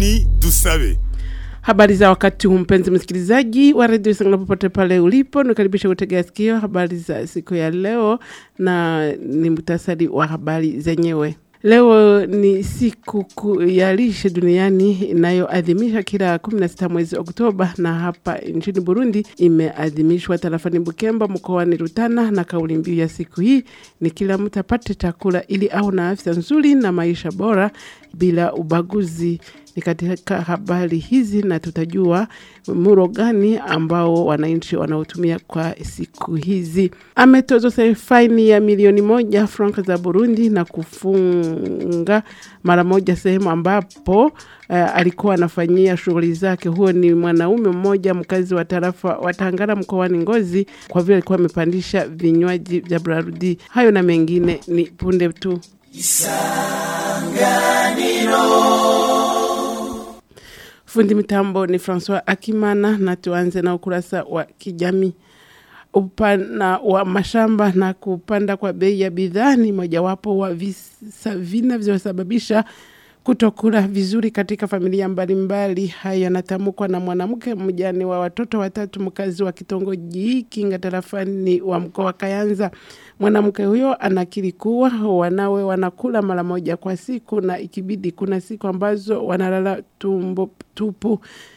Aponi Dusabe. Habari za wakati huu mpenzi msikilizaji wa redio Sangala popote pale ulipo, nikaribisha kutegea sikio habari za siku ya leo, na ni muhtasari wa habari zenyewe. Leo ni siku kuu ya lishe duniani inayoadhimisha kila 16 mwezi Oktoba, na hapa nchini Burundi imeadhimishwa tarafani Bukemba mkoani Rutana, na kauli mbiu ya siku hii ni kila mtu apate chakula ili au na afya nzuri na maisha bora bila ubaguzi. Ni katika habari hizi na tutajua muro gani ambao wananchi wanaotumia kwa siku hizi. Ametozwa faini ya milioni moja franka za Burundi na kufunga mara moja sehemu ambapo uh, alikuwa anafanyia shughuli zake. Huo ni mwanaume mmoja mkazi wa tarafa wa Tangara mkoani Ngozi, kwa vile alikuwa amepandisha vinywaji vya Brarudi. Hayo na mengine ni punde tu. Fundi mitambo ni Francois Akimana, na tuanze na ukurasa wa kijamii. Upana wa mashamba na kupanda kwa bei ya bidhaa ni mojawapo wa visa vinavyosababisha kutokula vizuri katika familia mbalimbali. Haya yanatamkwa na mwanamke mjane wa watoto watatu, mkazi wa kitongoji Kinga tarafani wa mkoa wa Kayanza. Mwanamke huyo anakiri kuwa wanawe wanakula mara moja kwa siku, na ikibidi kuna siku ambazo wanalala tumbo tupu.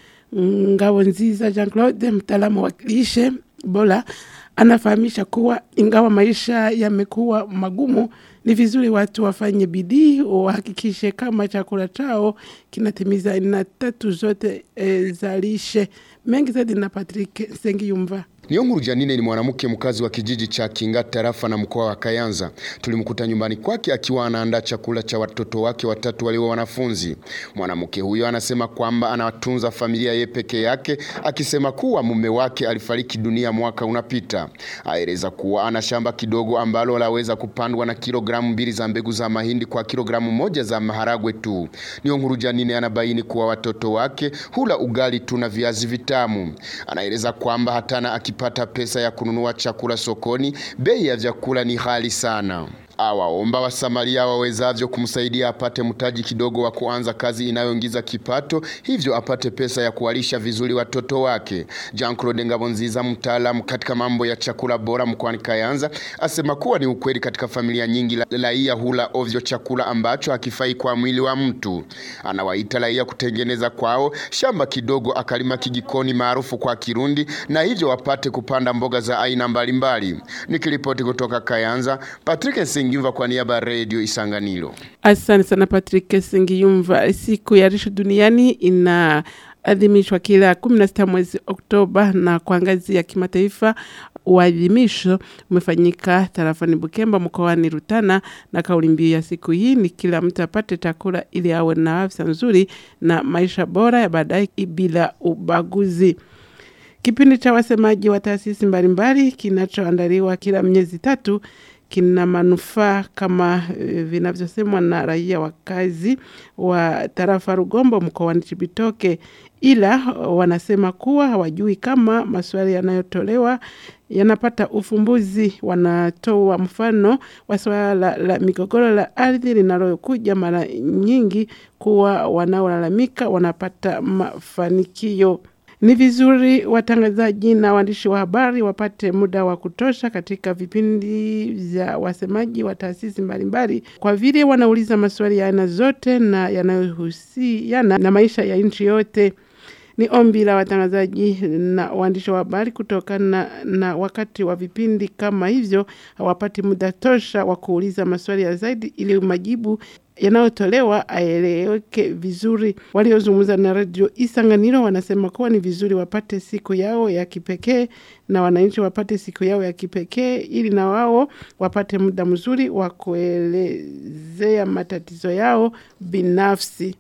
Ngao Nziza Jean Claude, mtaalamu wa lishe bora, anafahamisha kuwa ingawa maisha yamekuwa magumu, ni vizuri watu wafanye bidii, wahakikishe kama chakula chao kinatimiza aina tatu zote e, za lishe. Mengi zaidi na Patrick Sengiyumva. Niyonkuru Janine ni mwanamke mkazi wa kijiji cha Kinga tarafa na mkoa wa Kayanza. Tulimkuta nyumbani kwake akiwa anaandaa chakula cha watoto wake watatu walio wanafunzi. Mwanamke huyo anasema kwamba anawatunza familia ye peke yake, akisema kuwa mume wake alifariki dunia mwaka unapita. Aeleza kuwa ana shamba kidogo ambalo laweza kupandwa na kilogramu mbili za mbegu za mahindi kwa kilogramu moja za maharagwe tu. Niyonkuru Janine anabaini kuwa watoto wake hula ugali tu na viazi vitamu. Anaeleza kwamba hatana akipata pesa ya kununua chakula sokoni, bei ya vyakula ni ghali sana. Awaomba wasamaria wawezavyo kumsaidia apate mtaji kidogo wa kuanza kazi inayoingiza kipato, hivyo apate pesa ya kuwalisha vizuri watoto wake. Jean Claude Ngabonziza, mtaalamu katika mambo ya chakula bora mkoani Kayanza, asema kuwa ni ukweli katika familia nyingi raia hula ovyo chakula ambacho hakifai kwa mwili wa mtu. Anawaita raia kutengeneza kwao shamba kidogo, akalima kijikoni maarufu kwa Kirundi, na hivyo wapate kupanda mboga za aina mbalimbali. Nikiripoti kutoka Kayanza, Patrick Singiyumva kwa niaba ya Radio Isanganiro. Asante sana Patrick Singiyumva. Siku ya lishe duniani ina adhimishwa kila 16 mwezi Oktoba, na kwa ngazi ya kimataifa uadhimisho umefanyika tarafani Bukemba mkoani Rutana, na kauli mbiu ya siku hii ni kila mtu apate chakula ili awe na afya nzuri na maisha bora ya baadaye bila ubaguzi. Kipindi cha wasemaji wa taasisi mbalimbali kinachoandaliwa kila miezi tatu kina manufaa kama e, vinavyosemwa na raia wakazi wa tarafa Rugombo mkoani Chibitoke, ila wanasema kuwa hawajui kama maswali yanayotolewa yanapata ufumbuzi. Wanatoa mfano wa swala la migogoro la ardhi linalokuja mara nyingi kuwa wanaolalamika wanapata mafanikio. Ni vizuri watangazaji na waandishi wa habari wapate muda wa kutosha katika vipindi vya wasemaji wa taasisi mbalimbali, kwa vile wanauliza maswali ya aina zote na yanayohusiana na maisha ya nchi yote. Ni ombi la watangazaji na waandishi wa habari kutokana na, na wakati wa vipindi kama hivyo hawapati muda tosha wa kuuliza maswali ya zaidi ili majibu yanayotolewa aeleweke vizuri. Waliozungumza na redio Isanganiro wanasema kuwa ni vizuri wapate siku yao ya kipekee na wananchi wapate siku yao ya kipekee ili na wao wapate muda mzuri wa kuelezea matatizo yao binafsi.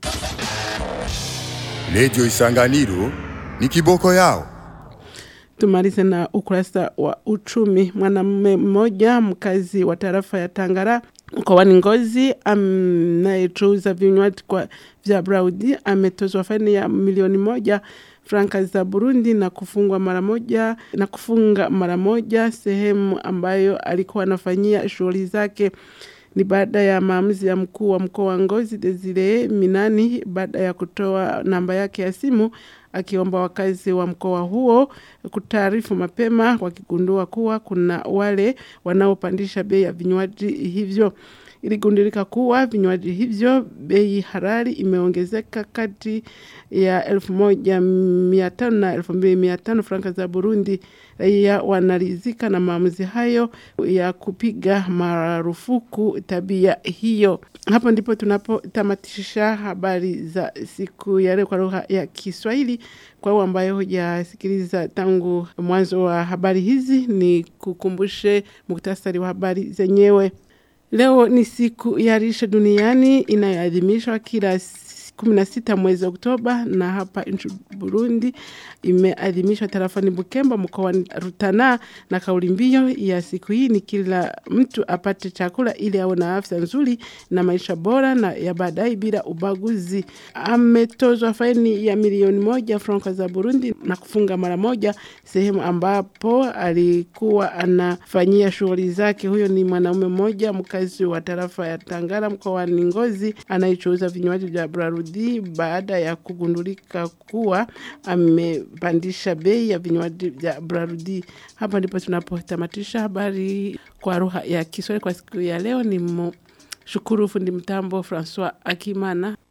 Radio Isanganiro ni kiboko yao. Tumalize na ukurasa wa uchumi. Mwanamume mmoja mkazi wa tarafa ya Tangara mkoani Ngozi anayechuuza vinywaji kwa vya Braudi ametozwa faini ya milioni moja franka za Burundi na kufungwa mara moja na kufunga mara moja sehemu ambayo alikuwa anafanyia shughuli zake. Ni baada ya maamuzi ya mkuu wa mkoa wa Ngozi Desire Minani baada ya kutoa namba yake ya simu akiomba wakazi wa mkoa huo kutaarifu mapema wakigundua kuwa kuna wale wanaopandisha bei ya vinywaji hivyo. Iligundulika kuwa vinywaji hivyo bei halali imeongezeka kati ya elfu moja mia tano na elfu mbili mia tano franka za Burundi. Raia wanaridhika na maamuzi hayo ya kupiga marufuku tabia hiyo. Hapo ndipo tunapotamatisha habari za siku ya leo kwa lugha ya Kiswahili. Kwa wale ambayo hujasikiliza tangu mwanzo wa habari hizi, ni kukumbushe muktasari wa habari zenyewe. Leo ni siku ya lishe duniani inayoadhimishwa kila kumi na sita mwezi Oktoba, na hapa nchi Burundi imeadhimishwa tarafani Bukemba mkoani Rutana, na kauli mbiu ya siku hii ni kila mtu apate chakula ili awe na afya nzuri na maisha bora na ya baadaye bila ubaguzi. Ametozwa faini ya milioni moja franka za Burundi na kufunga mara moja sehemu ambapo alikuwa anafanyia shughuli zake. Huyo ni mwanaume mmoja mkazi wa tarafa ya Tangara mkoani Ngozi anayechuuza vinywaji vya Brarudi baada ya kugundulika kuwa amepandisha bei ya vinywaji vya Brarudi. Hapa ndipo tunapotamatisha habari kwa lugha ya Kiswahili kwa siku ya leo. Ni shukuru fundi mtambo Francois Akimana.